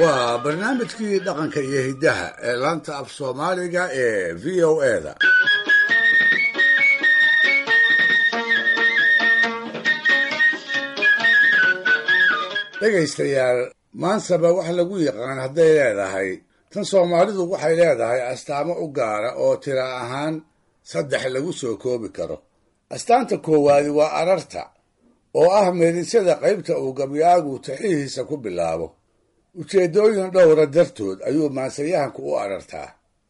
waa barnaamijkii dhaqanka iyo hiddaha ee laanta af soomaaliga ee v o eda dhegaystayaal maansaba wax lagu yaqaan hadday leedahay tan soomaalidu waxay leedahay astaamo u gaara oo tira ahaan saddex lagu soo koobi karo astaanta koowaadi waa ararta oo ah meedisyada qaybta uu gabyaagu taxihiisa ku bilaabo ujeeddooyin dhowra dartood ayuu maansayahanku u arartaa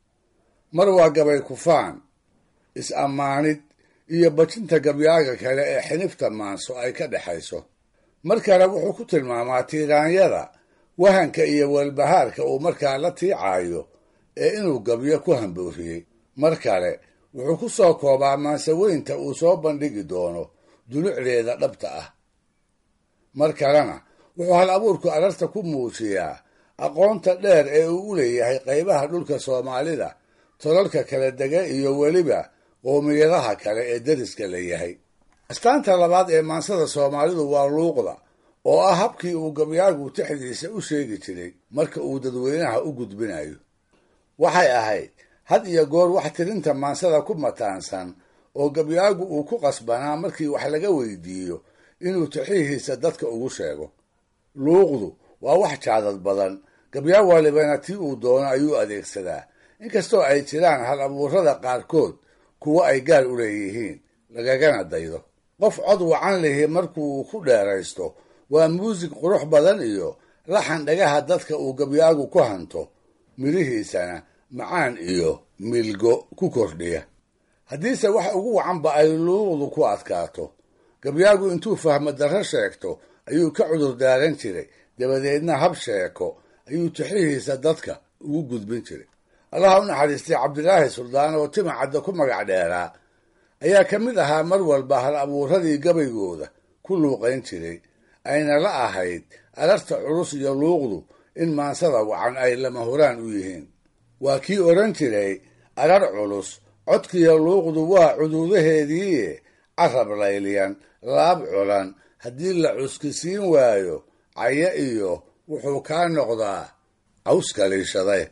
mar waa gabay kufaan is-ammaanid iyo bajinta gabyaaga kale ee xinifta maanso ay ka dhexayso mar kale wuxuu ku tilmaamaa tiiraanyada wahanka iyo walbahaarka uu markaa la tiicaayo ee inuu gabyo ku hambooriyey mar kale wuxuu ku soo koobaa maansaweynta uu soo bandhigi doono dulucdeeda dhabta ah mar kalena wuxuu hal abuurku ararta ku muujiyaa aqoonta dheer ee uu u leeyahay qaybaha dhulka soomaalida tolalka kala dega iyo weliba qoomiyadaha kale ee deriska la yahay astaanta labaad ee maansada soomaalidu waa luuqda oo ah habkii uu gabyaagu tixdiisa u sheegi jiray marka uu dadweynaha u gudbinayo waxay ahayd had iyo goor wax tirinta maansada ku mataansan oo gabyaagu uu ku qasbanaa markii wax laga weydiiyo inuu tixihiisa dadka ugu sheego luuqdu waa wax jaadad badan gabyaa walibana tii uu doono ayuu adeegsadaa inkastoo ay jiraan hal abuurada qaarkood kuwo ay gaar u leeyihiin lagagana daydo qof cod wacan lihi markuu ku dheeraysto waa muusig qurux badan iyo laxan dhagaha dadka uu gabyaagu ku hanto midhihiisana macaan iyo milgo ku kordhiya haddiise wax ugu wacanba ay luuqdu ku adkaato gabyaagu intuu fahmo darro sheegto ayuu ka cudur daaran jiray dabadeedna hab sheeko ayuu tixihiisa dadka ugu gudbin jiray allaha u naxariistay cabdilaahi suldaan oo tima cadda ku magac dheeraa ayaa ka mid ahaa mar walba hal abuuradii gabaygooda ku luuqayn jiray ayna la ahayd ararta culus iyo luuqdu in maansada wacan ay lama horaan u yihiin waa kii odhan jiray arar culus codkiiyo luuqdu waa cuduudaheediiye carab layliyan laab culan haddii la cuskisiin waayo cayo iyo wuxuu kaa noqdaa cawska liishade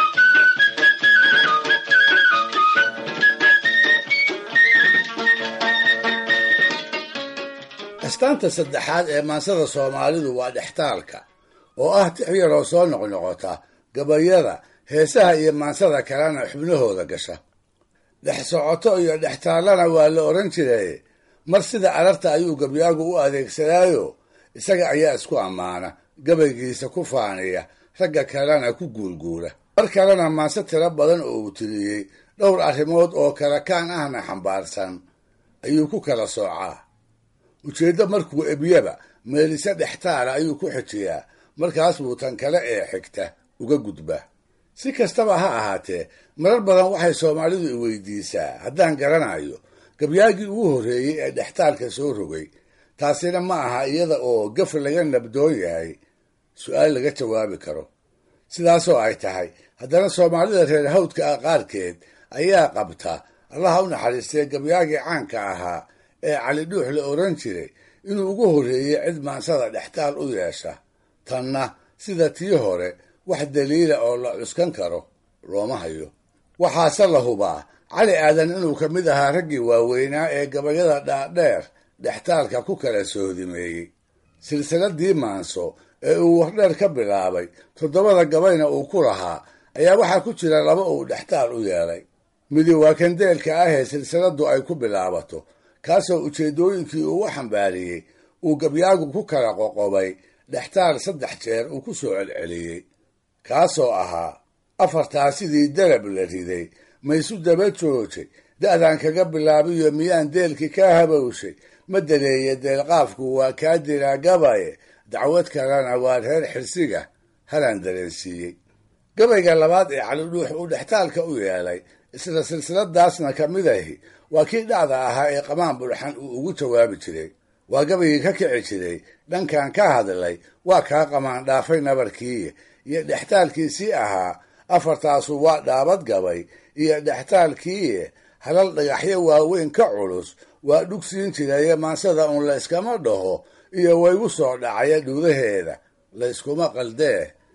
astaanta saddexaad ee maansada soomaalidu waa dhextaalka oo ah tix yaroo soo noqnoqota gabayada heesaha iyo maansada kalena xubnahooda gasha dhex socoto iyo dhextaallana waa la odhan jiray mar sida ararta ayuu gabyaagu u adeegsadaayo isaga ayaa isku ammaana gabaygiisa ku faaniya ragga kalena ku guulguula mar kalena maanse tiro badan oo uu tiriyey dhowr arrimood oo kala kaan ahna xambaarsan ayuu ku kala soocaa ujeeddo markuu ebyaba meelise dhextaala ayuu ku xijiyaa markaas buu tan kale ee xigta uga gudba si kastaba ha ahaatee marar badan waxay soomaalidu i weydiisaa haddaan garanayo gabyaagii ugu horreeyey ee dhextaalka soo rogay taasina ma aha iyada oo gaf laga nabdoon yahay su-aal laga jawaabi karo sidaasoo ay tahay haddana soomaalida reer hawdka ah qaarkeed ayaa qabta allaha u naxariistay gabyaagii caanka ahaa ee cali dhuux la odhan jiray inuu ugu horreeyey cid maansada dhextaal u yeesha tanna sida tii hore wax daliila oo la cuskan karo looma hayo waxaase la hubaa cali aadan inuu ka mid ahaa raggii waaweynaa ee gabayada dhaadheer dhextaalka ku kala soodimeeyey silsiladii maanso ee uu wardheer ka bilaabay toddobada gabayna uu ku lahaa ayaa waxaa ku jira laba uu dhextaal u yeelay midi waa kandeelka ah ee silsiladu ay ku bilaabato kaasoo ujeeddooyinkii uu u xambaariyey uu gabyaagu ku kala qoqobay dhextaal saddex jeer uu ku soo celceliyey kaasoo ahaa afartaa sidii darab la riday maysu daba joojay da'daan kaga bilaabiyo miyaan deelkii kaa habowshay ma daleeye deelqaafku waa kaa diraa gabaye dacwad kalena waa reer xirsiga halaan dareensiiyey gabayga labaad ee calidhuux uu dhextaalka u yeelay isla silsiladaasna ka mid ahi waa kii dhacda ahaa ee qamaan bulxan uu ugu jawaabi jiray waa gabaygii ka kici jiray dhankan ka hadlay waa kaa qamaan dhaafay nabarkii iyo dhextaalkiisii ahaa afartaasu waa dhaabad gabay iyo dhextaalkii halal dhagaxyo waaweyn ka culus waa dhugsiin jiraye maansada uun la yskama dhaho iyo waygu soo dhacaya dhuudaheeda la yskuma qaldee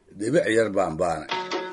dhibic yar baanbaana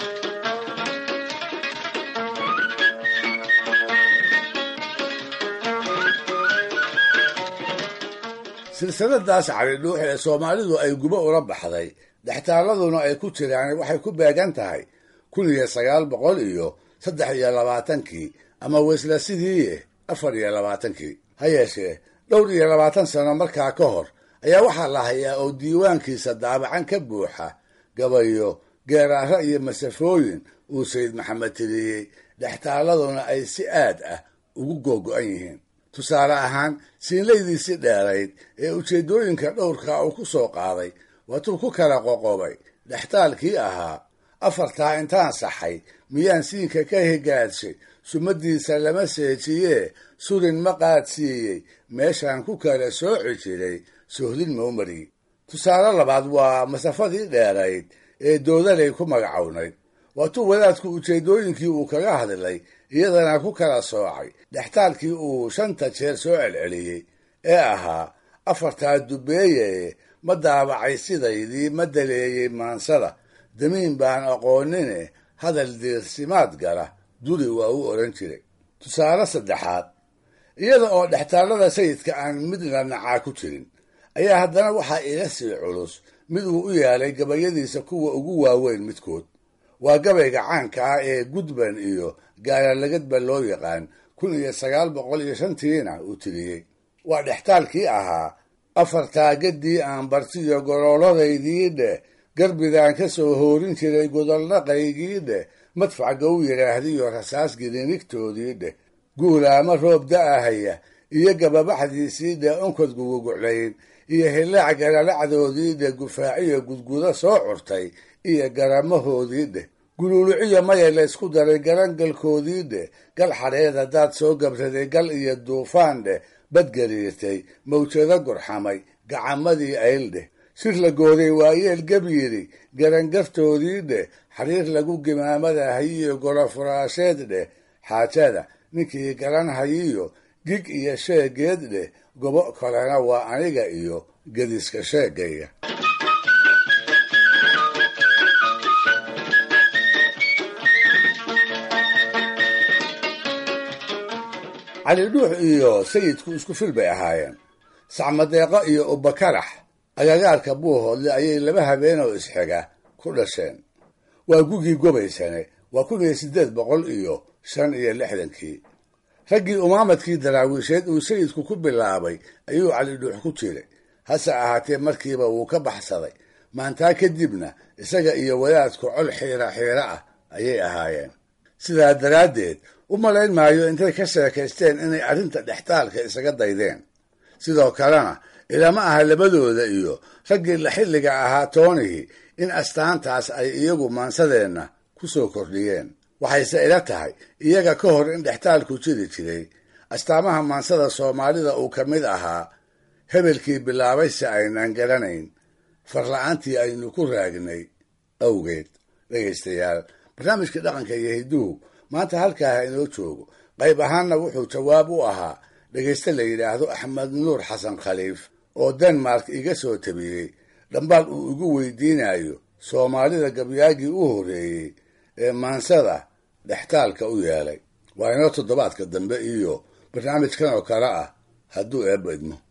silsiladaas calidhuux ee soomaalidu ay gubo ula baxday dhextaaladuna ay ku jiraan waxay ku beegan tahay kun iyo sagaal boqol iyo saddex iyo labaatankii ama weysla sidii afar iyo labaatankii ha yeeshee dhowr iyo labaatan sano markaa ka hor ayaa waxaa la hayaa oo diiwaankiisa daabacan ka buuxa gabayo geeraaro iyo masafooyin uu sayid maxamed tiriyey dhextaaladuna ay si aad ah ugu googo-an yihiin tusaale ahaan siinlaydiisii dheerayd ee ujeeddooyinka dhowrka uu ku soo qaaday waatuu ku kala qoqobay dhextaalkii ahaa afartaa intaan saxay miyaan siinka ka higaadshay sumadiisa lama seejiyee surin ma qaadsiiyey meeshaan ku kala sooci jiray sohdin mawmari tusaale labaad waa masafadii dheerayd ee doodalay ku magacownayd waatuu wadaadku ujeeddooyinkii uu kaga hadlay iyadana ku kala soocay dhextaalkii uu shanta jeer soo celceliyey ee ahaa afartaa dubeeye ma daabacay sidaydii ma daleeyey maansada damiin baan aqoonine hadal diirsimaad gala duri waa u odhan jiray tusaale saddexaad iyada oo dhextaallada sayidka aan midna nacaa ku jirin ayaa haddana waxaa ila sii culus mid uu u yaalay gabayadiisa kuwa ugu waaweyn midkood waa gabayga caanka ah ee gudban iyo gaaralagadba loo yaqaan kun iyo sagaal boqol iyo shantiina uu tiriyey waa dhextaalkii ahaa afartaa gaddii aan bartiyo gorooladaydii dheh garbidaan ka soo hoorin jiray godolnaqaygii dheh madfac gow yidhaahdiyo rasaas girinigtoodii dheh guulaama roob da-ahaya iyo gababaxdiisii dheh onkod guguguclayn iyo hillaac galalacdoodii dheh gufaaciyo gudgudo soo curtay iyo garamahoodii dheh guluuluciyo maya laysku daray garangalkoodii dheh gal xadheed haddaad soo gabraday gal iyo duufaan dheh badgariirtay mawjado gurxamay gacamadii ayl dheh shir la gooday waayeel gab yidhi garangartoodii dheh xariir lagu gimaamada hayiyo golofuraasheed dheh xaajada ninkii garan hayiyo gig iyo sheegeed dheh gobo kalena waa aniga iyo gediska sheegayga cali dhuux iyo sayidku isku fil bay ahaayeen sacmadeeqo iyo ubakarax agagaarka buuhoodle ayay laba habeenoo isxiga ku dhasheen waa gugii gobaysane waa kun iyo siddeed boqol iyo shan iyo lixdankii raggii umaamadkii daraawiisheed uu sayidku ku bilaabay ayuu cali dhuux ku jiray hase ahaatee markiiba wuu ka baxsaday maantaa kadibna isaga iyo wadaadku col xiira xiira ah ayay ahaayeen sidaa daraaddeed u malayn maayo intay ka sheekaysteen inay arrinta dhextaalka isaga daydeen sidoo kalena ilama aha labadooda iyo raggii la xilliga ahaa toonihii in astaantaas ay iyagu maansadeenna ku soo kordhiyeen waxayse ila tahay iyaga ka hor in dhextaalku jiri jiray astaamaha maansada soomaalida uu ka mid ahaa hebelkii bilaabay si aynaan garanayn farla-aantii aynu ku raagnay awgeed dhegaystayaal barnaamijkii dhaqanka iyo hidduhu maanta halkaa ha inoo joogo qayb ahaanna wuxuu jawaab u ahaa dhegayste la yidhaahdo axmed nuur xasan khaliif oo denmark iga soo tabiyey dhambaal uu igu weydiinayo soomaalida gabyaagii u horreeyey ee maansada dhextaalka u yeelay waa inoo toddobaadka dambe iyo barnaamijkan oo kale ah hadduu eebba idmo